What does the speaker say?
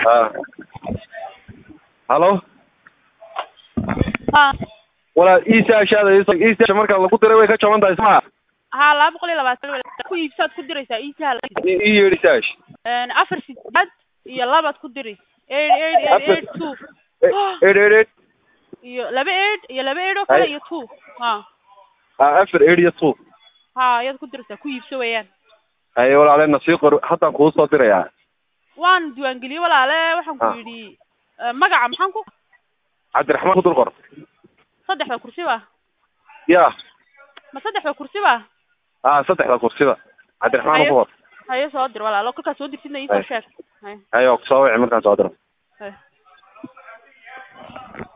ah halo ha walaa iisaashaada iisaasha marka lagu diray way ka jaban tahay soma ha laba boqol iyo labaatan ku iibsaad ku diraysaa iisaha ii yeedhi saash afar sideed iyo labaad ku diri eight eight eight Afar- eight two eed eed eed iyo laba eight iyo laba eight oo kale Ay. iyo two ha ah afar eed iyo two ha ayaad ku diraysaa ku iibso weeyaan haye walaalena sii qor haddaan kuu soo dirayaa waan diiwaangeliyey walaale waxaan ku Ah. yidhi eh, magaca maxaan ku cabdiraxmaan ku dul qor saddexda kursi ba ya ma saddexda kursi ba ah saddexda kursida cabdiraxmaan ku qor haye soo dir walaalo kolkaas soo dirsidna iisoo Ay. sheeg haye haye waa kusoo wici markaan soo diro haye